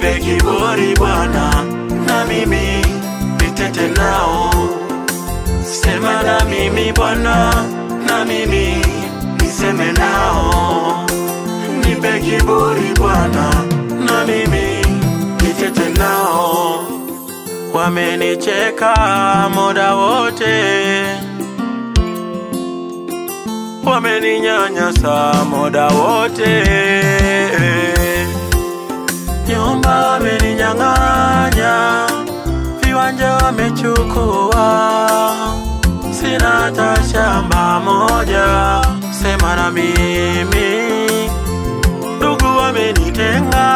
nipe kiburi Bwana, na mimi nitete nao. Sema na mimi Bwana, na mimi niseme nao. Nipe kiburi Bwana, na mimi nitete nao. Wamenicheka muda wote, wameninyanyasa muda wote, nyumba wameninyang'anya, viwanja wamechukua, sina hata shamba moja. Sema na mimi, ndugu wamenitenga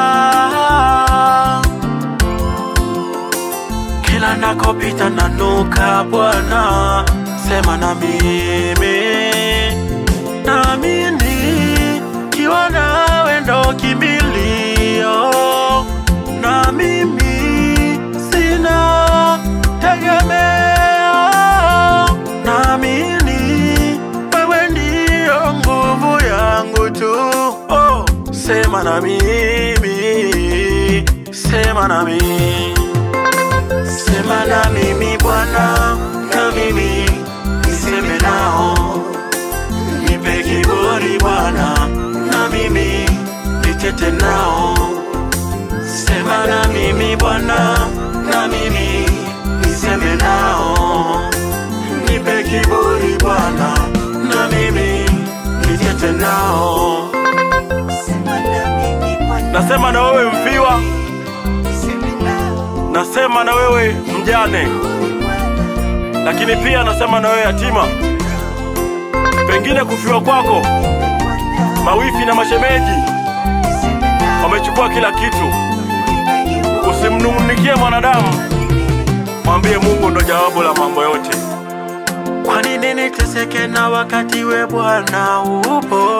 kila nakopita nanuka Bwana, sema na mimi, naamini kiwa nawe ndo kimbilio, na mimi sina tegemeo, naamini wewe ndio nguvu yangu tu. Oh, sema na mimi, sema na mimi Sema na mimi Bwana, na mimi niseme nao. Nipe kiburi Bwana, na mimi nitete nao. Sema na mimi Bwana, na mimi niseme nao. Nipe kiburi Bwana, na mimi nitete nao. Nasema na wewe mfiwa, nasema na wewe mjane, lakini pia nasema na wewe yatima. Pengine kufiwa kwako, mawifi na mashemeji wamechukua kila kitu. Usimnung'unikie mwanadamu, mwambie Mungu ndo jawabu la mambo yote. Kwa nini niteseke na wakati we Bwana upo?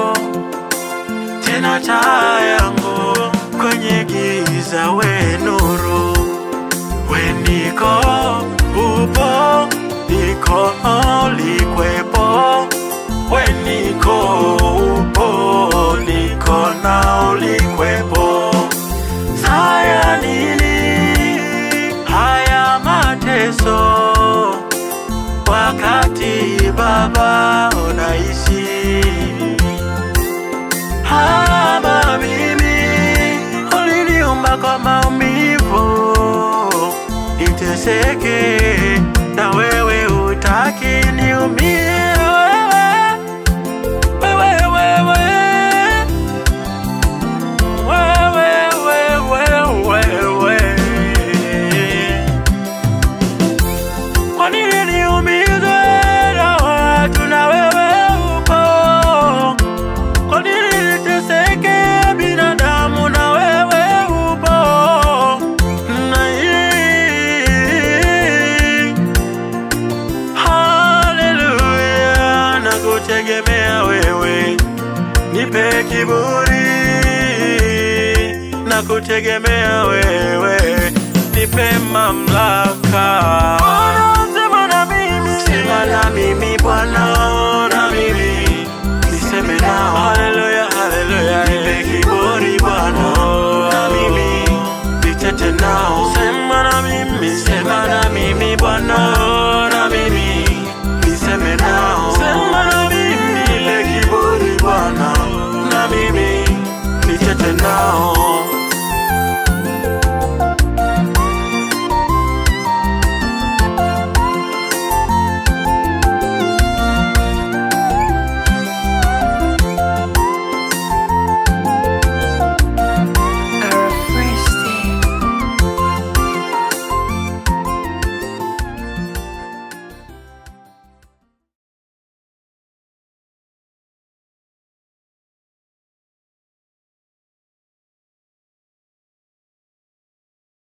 Tena taa yangu kwenye giza, we nuru, we niko upo, niko likwepo, we niko upo, niko na ulikwepo. Saya nini haya mateso wakati Baba unaishi hama mimi uliniumba kwa maumivu niteseke na wewe utaki niumie wewe wewe wewe wewe wewe wewe kwa nini niumizwe na watu na wewe upo? Kwa nini niteseke binadamu na wewe upo? Na hii haleluya, nakutegemea wewe, nipe kiburi, nakutegemea wewe, nipe mamlaka. Sema na mimi, sema na mimi Bwana, na mimi niseme nao. Haleluya, haleluya, nipe kiburi